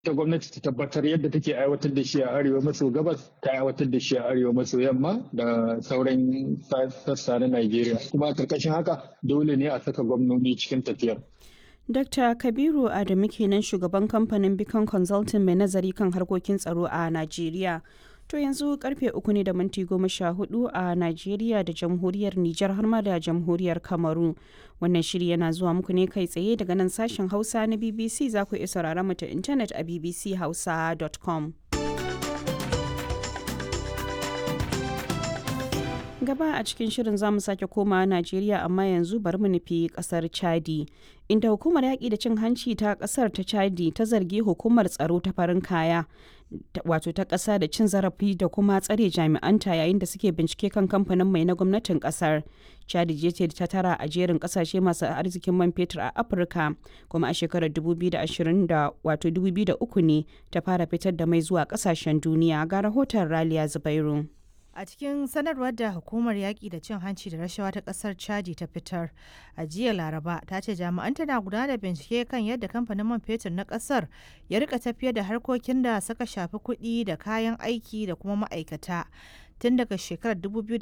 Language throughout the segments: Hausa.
ta gwamnati ta tabbatar yadda take aiwatar da shi a arewa maso gabas ta aiwatar da shi a arewa maso yamma da sauran sassa na Najeriya kuma a karkashin haka dole ne a saka gwamnoni cikin tafiyar. Dr. Kabiru Adamu kenan shugaban kamfanin Beacon Consulting mai nazari kan harkokin tsaro a Najeriya. To yanzu karfe uku ne da minti goma sha hudu a Najeriya da jamhuriyar Nijar har ma da jamhuriyar Kamaru. Wannan shiri yana zuwa muku ne kai tsaye daga nan sashen Hausa na BBC za ku iya saurara mu ta intanet a bbchausa.com. gaba a cikin shirin zamu sake koma Najeriya amma yanzu bari mu nufi kasar Chadi inda hukumar yaƙi da cin hanci ta kasar ta Chadi ta zargi hukumar tsaro ta farin kaya wato ta ƙasa da cin zarafi da kuma tsare jami'anta yayin da suke bincike kan kamfanin mai na gwamnatin ƙasar. Chadi je ce ta tara a jerin ƙasashe masu arzikin man fetur a Afirka kuma a shekarar 2020 da wato 2003 ne ta fara fitar da mai zuwa ƙasashen duniya ga rahoton Raliya Zubairu. A cikin sanarwar da hukumar yaƙi da cin hanci da rashawa ta ƙasar Chadi ta fitar a jiya Laraba ta ce jami'an tana gudanar da bincike kan yadda kamfanin man fetur na ƙasar ya rika tafiyar da harkokin da suka shafi kuɗi da kayan aiki da kuma ma'aikata tun daga shekarar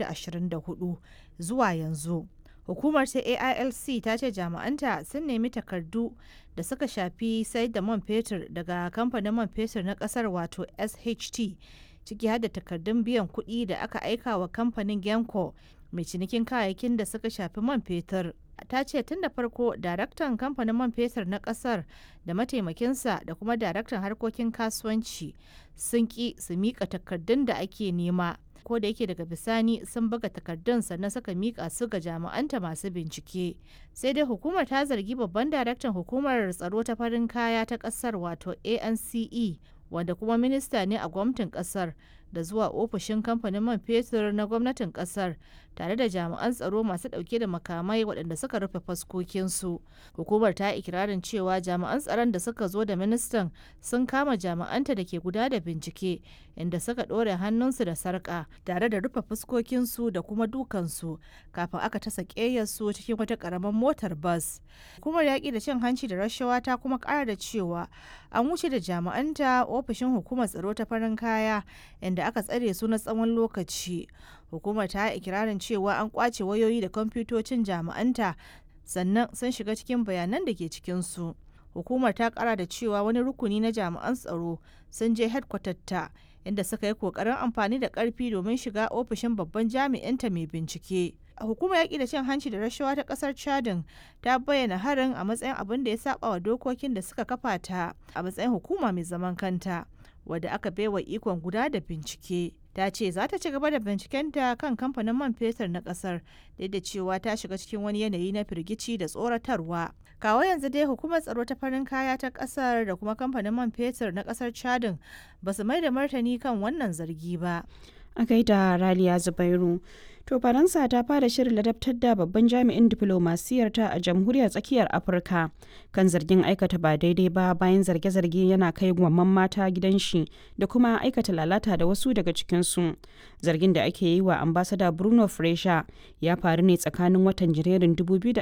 2024 zuwa yanzu. Hukumar ta AILC ta ce jami'anta sun nemi takardu da suka shafi sayar da man fetur daga kamfanin man fetur na ƙasar wato SHT. ciki har da takardun biyan kuɗi da aka aika wa kamfanin genco mai cinikin kayayyakin da suka shafi man fetur ta ce tun da farko daraktan kamfanin man fetur na kasar da mataimakinsa da kuma daraktan harkokin kasuwanci sun ki su mika takardun da ake nema ko da yake daga bisani sun buga takardun sannan suka mika su ga jami'anta masu bincike sai dai hukumar ta zargi babban daraktan hukumar tsaro ta farin kaya ta kasar wato ance wanda kuma minista ne a gwamnatin kasar da zuwa ofishin kamfanin man fetur na gwamnatin kasar tare da jami'an tsaro masu dauke da makamai waɗanda suka rufe faskokinsu hukumar ta ikirarin cewa jami'an tsaron da suka zo da ministan sun kama jami'anta da ke guda da bincike inda suka ɗore hannunsu da sarƙa tare da rufe fuskokinsu da kuma dukansu kafin aka tasa ƙeyarsu cikin wata ƙaramin motar bas hukumar yaƙi da cin hanci da rashawa ta kuma ƙara da cewa an wuce da jami'anta ofishin hukumar tsaro ta farin kaya inda aka tsare su na tsawon lokaci hukumar ta yi ikirarin cewa an kwace wayoyi da kwamfutocin jami'anta sannan sun shiga cikin bayanan da ke cikinsu hukumar ta kara da cewa wani rukuni na jami'an tsaro sun je ta inda suka yi kokarin amfani da karfi domin shiga ofishin babban jami'inta mai bincike hukumar yaƙi da cin hanci da rashawa ta ƙasar chadin ta bayyana harin a matsayin abin da ya saba wa dokokin da suka kafa ta a matsayin hukuma mai zaman kanta wadda aka baiwa ikon guda da bincike ta ce za ta ci gaba da bincikenta kan kamfanin man fetur na kasar duk da cewa ta shiga cikin wani yanayi na firgici da tsoratarwa kawo yanzu dai hukumar tsaro ta farin kaya ta kasar da kuma kamfanin man fetur na kasar chadin ba su mai da martani kan wannan zargi ba a gaida raliya zubairu to faransa ta fara shirin ladabtar da babban jami'in diflomasiyarta a jamhuriyar tsakiyar afirka kan zargin aikata ba daidai ba bayan zarge-zarge yana kai gwamman mata gidan shi da kuma aikata lalata da wasu daga cikinsu zargin da ake yi wa ambasada bruno fresha ya faru ne tsakanin watan janairun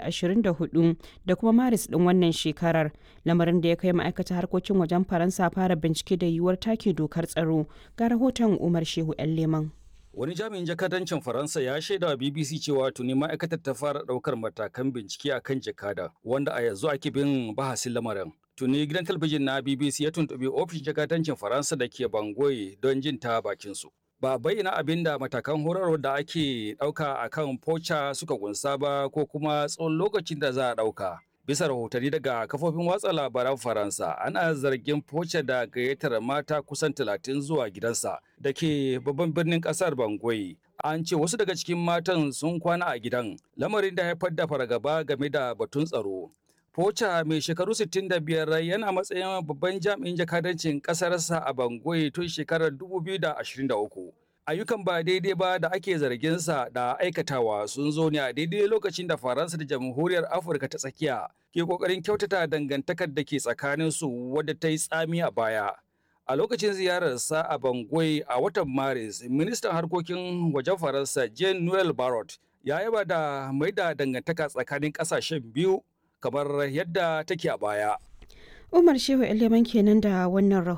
2024 da kuma maris din wannan shekarar lamarin da ya kai ma'aikata harkokin wajen faransa fara bincike da yiwuwar take dokar tsaro ga rahoton umar shehu 'yan leman Wani jami'in jakadancin Faransa ya shaida wa BBC cewa tuni ma'aikatar ta fara ɗaukar matakan bincike a kan jakada, wanda a yanzu ake bin bahasin lamarin. Tuni gidan talabijin na BBC ya tuntuɓi ofishin jakadancin Faransa da ke Bangoye don jin ta bakinsu. Ba bayyana abin da matakan horarwar da ake ɗauka a kan Pocha suka kunsa ba ko kuma tsawon lokacin da za a ɗauka. Bisa rahotanni daga kafofin watsa labaran Faransa, ana zargin Pocha da gayyatar mata kusan talatin zuwa gidansa da ke babban birnin kasar Bangui. An ce wasu daga cikin matan sun kwana a gidan, lamarin da haifar da fargaba game da batun tsaro. Pocha mai shekaru 65 yana matsayin babban jami'in jakadancin ƙasarsa a Bangui tun shekarar 2023. ayyukan ba daidai ba da ake zarginsa da aikatawa sun zo ne a daidai lokacin da faransa da jamhuriyar afirka ta tsakiya ke kokarin kyautata dangantakar da ke tsakaninsu wadda ta yi tsami a baya a lokacin ziyararsa a bangui a watan maris ministan harkokin wajen faransa jean noel barrot ya yaba da mai da dangantaka tsakanin kasashen biyu kamar yadda take a baya Umar Shehu Eleman kenan da wannan rahoton.